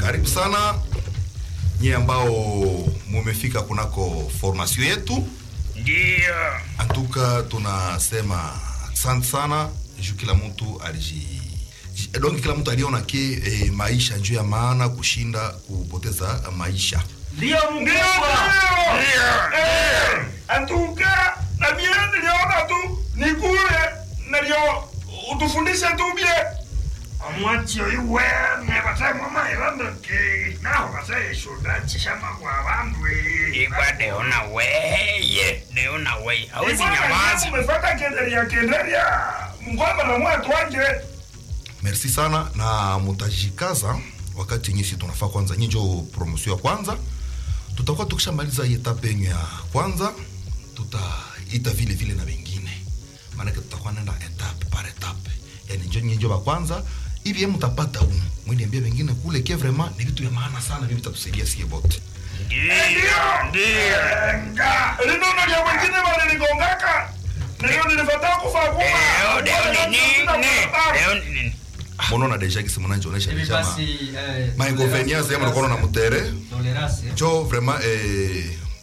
karibu sana nyie ambao mumefika kunako formation yetu Ndio. antuka tunasema asante sana juu kila mtu aliji ji- donc kila mtu aliona ke eh, maisha njuu ya maana kushinda kupoteza maisha Ndio mkubwa. Antuka na mie niliona tu nikule nalio utufundishe tu bie omwatio iwe nebata mama ilandoke naho basa ishuda chishama kwa bandu Igwa deona weye. Deona weye. Hawezi nyamaza. umefata kenderia kenderia mkwamba na mwatu wanje merci sana na mutajikaza wakati nyisi tunafaa kwanza nyinjo promotion ya kwanza tutakuwa tukishamaliza hii etape yenyu ya kwanza tutaita vile vile na wengine maanake tutakuwa nenda etape par etape yani njo nyinjo wa kwanza hivi ye mutapata umu mwiniambia wengine kule ke vraiment ni vitu vya maana sana vyo vitatusaidia sie bote Ndio. Ndio. nga linono lya wengine waliligongaka nilio nilifata kufa Deo deo ni nini? Deo ni nini? monona deja kisi munanjionesha Hivi deja ma- basi eh, mainconvenience yemo nakono na mutere tolerance njo vraiment eh,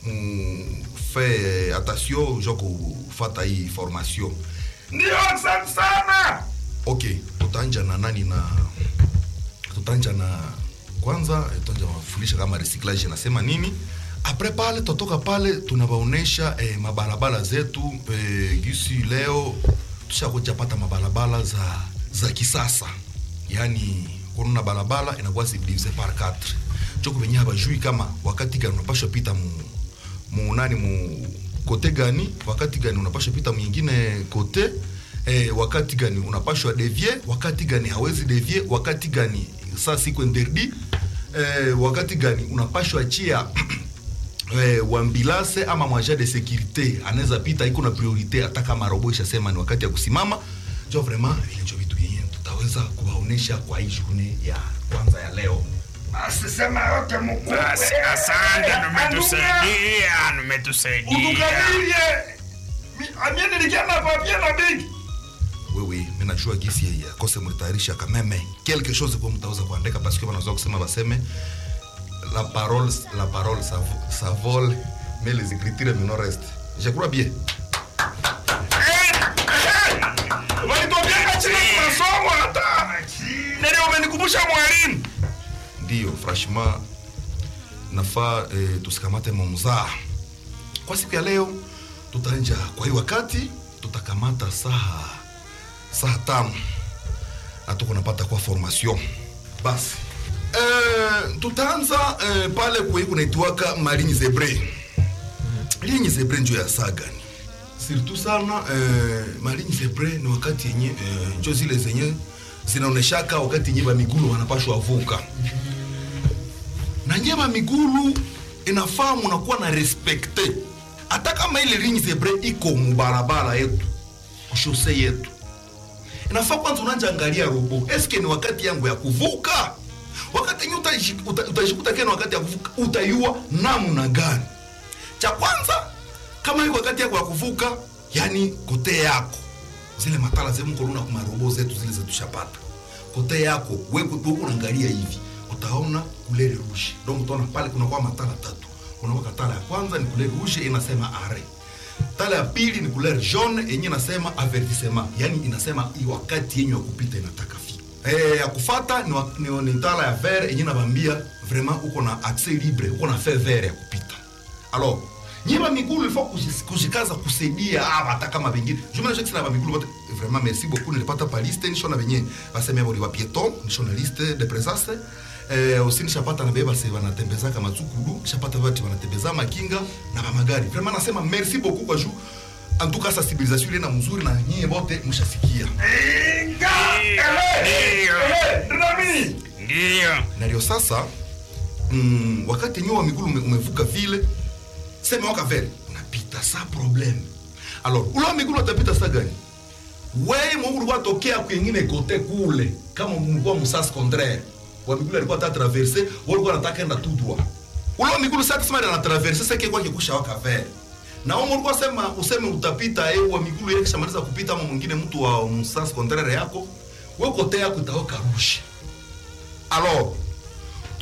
mufe attention jo kufata hii formation ndio asante sana ok tutanja na nani na tutanja na kwanza eh, tutanja mafundisha kama recyclage nasema nini apres pale totoka pale tunawaonesha eh, mabarabara zetu eh, gisi leo tushakuja pata mabarabara za za kisasa yaani kununa barabara inakuwa subdivise par 4 choko venye habajui kama wakati gani unapashwa pita mu, mu nani mu kote gani wakati gani unapashwa pita mwingine kote eh, wakati gani unapashwa devie wakati gani hawezi devie wakati gani saa siku interdi eh, wakati gani unapashwa achia eh, wambilase ama mwaja de securite anaweza pita iko na priorite hata kama robo ishasema ni wakati ya kusimama jo vraiment vile njo vitu vyenye tutaweza kuwaonesha kwa hii journée ya kwanza ya leo basi sema yote mkuu Basi asante numetusaidia. Numetusaidia. utukadirie amie nilikiana papie na bigi wewe mimi najua gisi ya kose mlitayarisha kameme quelque chose kwa mtaweza kuandika parce que wanaweza kusema baseme la parole la parole ça, vo- ça vole mais les écritures me non reste je crois bien walituambiaka chini masomo hata nili umenikumbusha mwalimu ndio franchement nafaa eh, tusikamate mamzaa kwa siku ya leo tutaanja kwa hii wakati tutakamata saa saa tano na tuko napata kwa formation basi eh, tutaanza eh, pale kwei kunaitwaka malinyi zebre linyi zebre njo ya saa gani surtout sana eh, malinyi zebre ni wakati yenye eh, njo zile zenye zinaoneshaka wakati yenye bamigulu wanapashwa vuka na nyema migulu inafaa munakuwa na respekte hata kama ile ligne zebre iko mubarabara yetu kushose yetu inafaa kwanza unanja angalia robo eske ni wakati yangu ya kuvuka wakati yenye utajish- uta- utajikuta kena wakati ya kuvuka utaiua namna gani cha kwanza kama iko wakati yako ya kuvuka yani kote yako zile matala zemkoluna kumarobo zetu zile zetushapata kote yako wewe unaangalia hivi utaona kulere rouge donc utaona pale kunakuwa matala tatu kunakuwa tala ya kwanza ni kulere rouge inasema are tala ya pili ni kulere jaune yenye inasema avertissement yani inasema hii wakati yenye ya kupita inataka fi eh ya kufata ni, wa- ni, ni tala ya vert yenye nabambia vraiment uko na accès libre uko na fait vert ya kupita alors nyima migulu ilifo kushikaza kusaidia aba hata kama vengine jumla shakisi na ba migulu bote vraiment merci beaucoup nilipata pa liste nishona venye baseme boli wa pieton nishona liste de présence eh aussi nishapata na beba se wanatembeza kama tsukulu nishapata watu wanatembeza makinga na ba magari vraiment nasema merci beaucoup kwa juu en tout cas sensibilisation ile na mzuri na nyie bote mshasikia inga Ndio. nami Ndio. na ndio sasa mm, wakati nyuma migulu ume, umevuka vile sema waka vele unapita sa problème alors ule wa migulu atapita sa gani weye mwe ulikuwa tokea kwengine kote kule kama mlikuwa musas contraire wa migulu alikuwa ta traverse wewe ulikuwa unataka enda tout droit ule wa migulu sasa kusema ana traverse sasa kwa kikusha waka vele na wewe ulikuwa sema useme utapita eh wa migulu yake kishamaliza kupita ama mwingine mtu wa musas contraire yako wewe kote yako itaoka rusha alors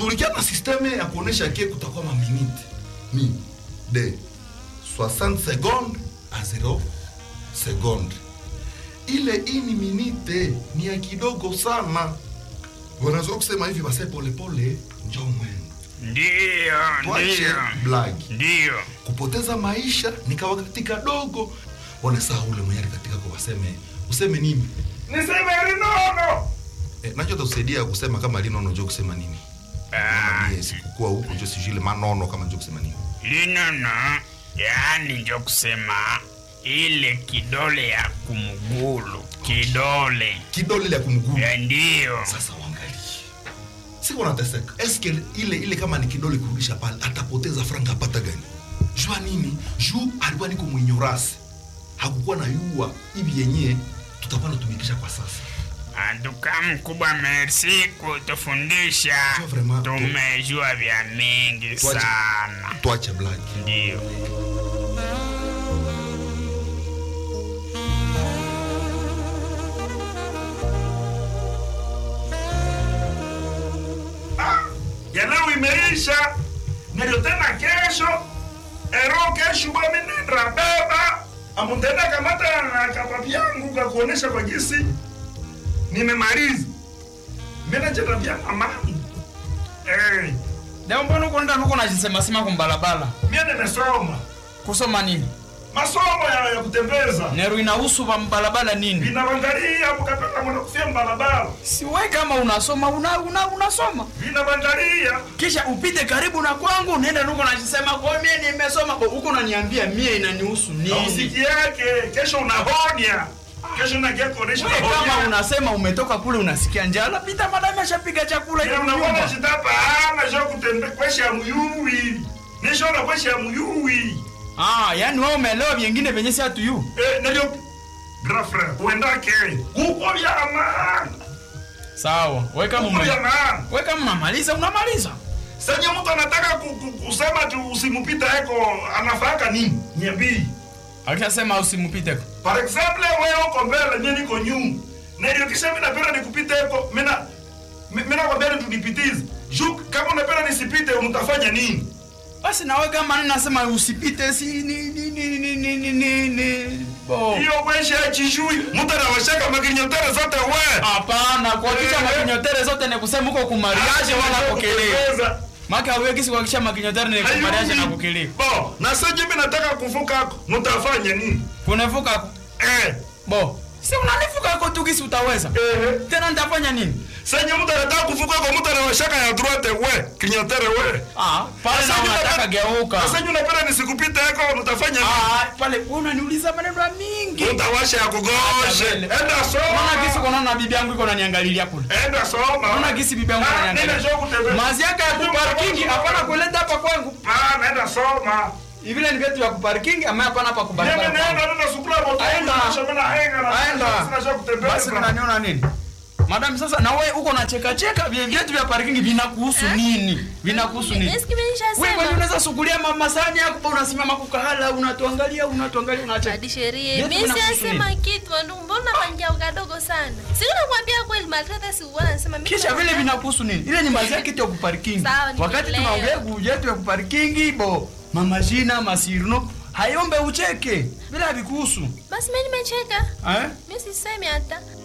tulikia na systeme ya kuonesha ke kutakuwa maminite mi de 60 seconde a 0 seconde ile ini minite ni ya kidogo sana wanaweza kusema hivi base polepole njo mwendo Ndiyo, tuache ndiyo, blagi ndiyo. kupoteza maisha ni kawakati kadogo wanasaa ule mwenye katika kwa waseme useme nini niseme linono eh, nacho takusaidia kusema kama linono njo kusema nini Ah, mie sikukuwa huku njo sijui ile manono kama njo kusema nini linono yaani njo kusema ile kidole ya kumugulu kidole kidole ile ya kumguu ya ndiyo sasa uangalie siku nateseka eske ile ile kama ni kidole kurudisha pale atapoteza franga apata gani jua nini juu alikuwa niko mwenyorasi hakukuwa na yua hivi yenyewe tutakuwa natumikisha kwa sasa anduka mkubwa merci kutufundisha Sio vraiment. tumejua vya mingi Tuache. sana tuache blaki ndiyo ya leo imeisha ndio tena kesho ero kesho bamenendra baba amutenda kamata na kapapi yangu kakuonesha kwa gisi nimemaliza menacheta vya amani eh, leo mbona uko ndani uko najisemasema kumbalabala mie nimesoma kusoma nini masomo ya, ya kutembeza nero inahusu ba mbalabala nini vinavangalia mukapenda mwana kufia mbalabala siwe kama unasoma una, una, unasoma vinavangalia kisha upite karibu na kwangu nenda nuko najisema kwa mie nimesoma Bo, uko naniambia mie inanihusu nini ausiki yake kesho unahonya kesho nakia kuonesha Wewe kama unahonya unasema umetoka kule unasikia njala pita madame ashapiga chakula ile unaona nyumba chitapa ana jo kutembe kwesha muyuwi nishona kwesha muyuwi ah yani wewe umeelewa vingine venye si hatuyu eh ndio grand frère uendake uko vya maana sawa wewe kama uko ume vya maana wewe kama unamaliza unamaliza senye mtu anataka ku- ku- kusema tu usimupita eko anafaka nini niambii akishasema usimupite par exemple wewe uko mbele mimi niko nyuma na ndio kisha mimi napenda nikupite eko mina mi- mina kwa mbele tunipitize juu kama unapenda nisipite mtafanya nini basi nawe kama nini nasema usipite si ni ni ni ni ni ni ni ni bo hiyo kwesha ya chishui mtu anawashaka makinyotere zote we hapana kuhakikisha Eh. makinyotere zote ni kusema uko kumariaje wala kukelea maka wewe kisi kuhakikisha makinyotere ni kumariaje na kukelea bo na sasa mimi nataka kuvuka hako mtafanya nini kunevuka eh bo si unanivuka ko tu kisi utaweza eh tena nitafanya nini sasa mtu anataka kuvuka hako mtu anawashaka ya droite we kinyotere we ah pale na Sasa unataka unapenda- geuka sasa unapenda nisikupite hako mtafanya nini ah pale wewe unaniuliza maneno ya mingi utawasha ya kugoshe Hata vile. enda Unaona kisi soma kunaona na bibi yangu iko naniangalilia kule enda soma Unaona kisi bibi yangu Ah, ananiangalia. nenda show kutembea. mazi yake ya kuparkingi hapana kuleta hapa kwangu Ah, naenda soma vile ni vyetu vya kuparkingi ama hapana hapa Mimi kubarabara naenda kwangu. nenda sukula moto. Aenda. Nishamena henga na Aenda. sina show kutembea. basi unaniona nini madam sasa na wewe uko na cheka cheka vile vyetu vya parking vinakuhusu nini vinakuhusu nini Eski mimi wewe nishasema. kwani unaweza sukulia mama sani yako pa unasimama kukahala unatuangalia unatuangalia unacheka Hadi sheria. Vyetu Mimi vinakuhusu siyasema nini? kitu ndu mbona pangia kadogo sana. Sio nakwambia kweli maltrata si uwana nasema mimi. kisha vile vinakuhusu nini ile ni mazi yake ya kuparking Sawa, wakati nimeelewa. tunaongea kujetu ya kuparking bo mama jina masirno hayombe ucheke bila vikuhusu Basi mimi nimecheka. eh Mimi sisemi hata.